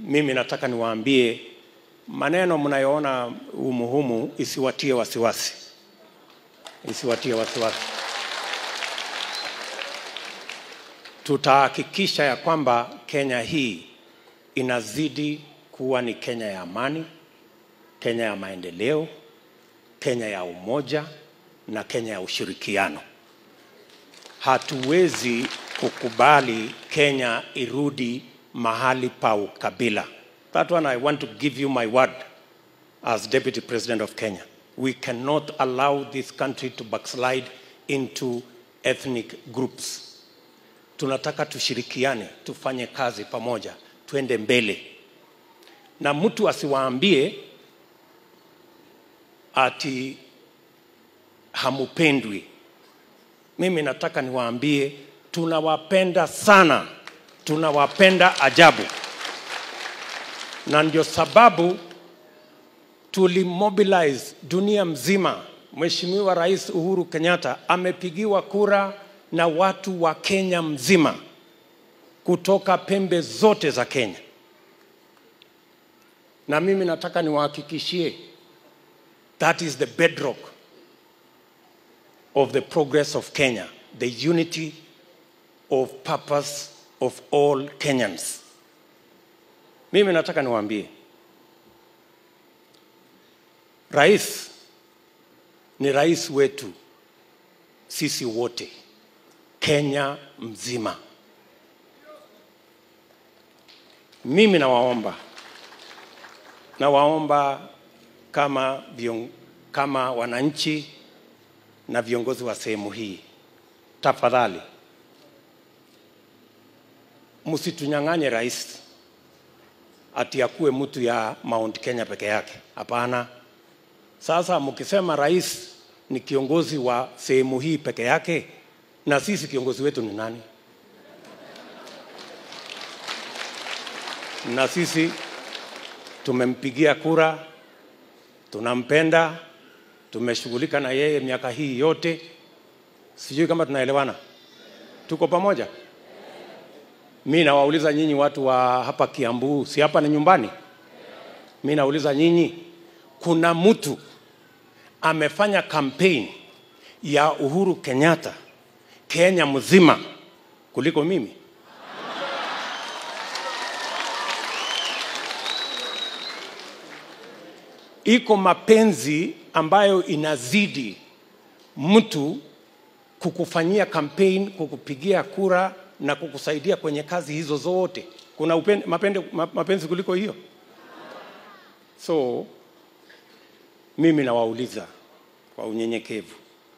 mimi nataka niwaambie maneno mnayoona umuhumu isiwatie wasiwasi, isiwatie wasiwasi. Tutahakikisha ya kwamba Kenya hii inazidi kuwa ni Kenya ya amani, Kenya ya maendeleo, Kenya ya umoja na Kenya ya ushirikiano. Hatuwezi kukubali Kenya irudi mahali pa ukabila. That one I want to give you my word as Deputy President of Kenya. We cannot allow this country to backslide into ethnic groups. Tunataka tushirikiane, tufanye kazi pamoja, twende mbele, na mtu asiwaambie ati hamupendwi. Mimi nataka niwaambie tunawapenda sana, tunawapenda ajabu, na ndio sababu tulimobilize dunia mzima. Mheshimiwa Rais Uhuru Kenyatta amepigiwa kura na watu wa Kenya mzima kutoka pembe zote za Kenya, na mimi nataka niwahakikishie that is the bedrock of the progress of Kenya, the unity of purpose of all Kenyans. Mimi nataka niwaambie, rais ni rais wetu sisi wote, Kenya mzima. Mimi nawaomba, nawaomba kama, vion, kama wananchi na viongozi wa sehemu hii, tafadhali msitunyang'anye rais ati akuwe mtu ya Mount Kenya peke yake. Hapana. Sasa mkisema rais ni kiongozi wa sehemu hii peke yake, na sisi kiongozi wetu ni nani? Na sisi tumempigia kura, tunampenda, tumeshughulika na yeye miaka hii yote. Sijui kama tunaelewana, tuko pamoja. Mi nawauliza nyinyi watu wa hapa Kiambu, si hapa ni nyumbani? Mi nauliza nyinyi, kuna mtu amefanya campaign ya Uhuru Kenyatta Kenya mzima kuliko mimi? Iko mapenzi ambayo inazidi mtu kukufanyia campaign, kukupigia kura na kukusaidia kwenye kazi hizo zote. Kuna upende, mapende, mapenzi kuliko hiyo? So mimi nawauliza kwa unyenyekevu,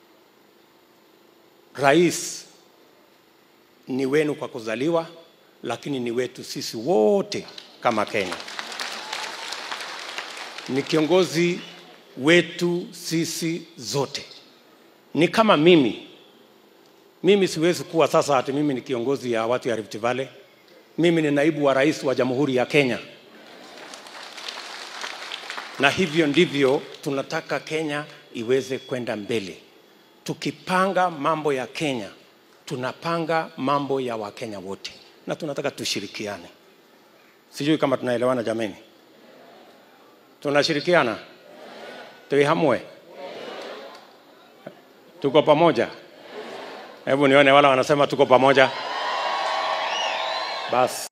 rais ni wenu kwa kuzaliwa, lakini ni wetu sisi wote kama Kenya. Ni kiongozi wetu sisi zote. Ni kama mimi mimi siwezi kuwa sasa ati mimi ni kiongozi ya watu ya Rift Valley. Mimi ni naibu wa rais wa Jamhuri ya Kenya, na hivyo ndivyo tunataka Kenya iweze kwenda mbele. Tukipanga mambo ya Kenya, tunapanga mambo ya Wakenya wote, na tunataka tushirikiane. Sijui kama tunaelewana jameni, tunashirikiana tuihamwe, tuko pamoja. Hebu nione wala wanasema tuko pamoja. Basi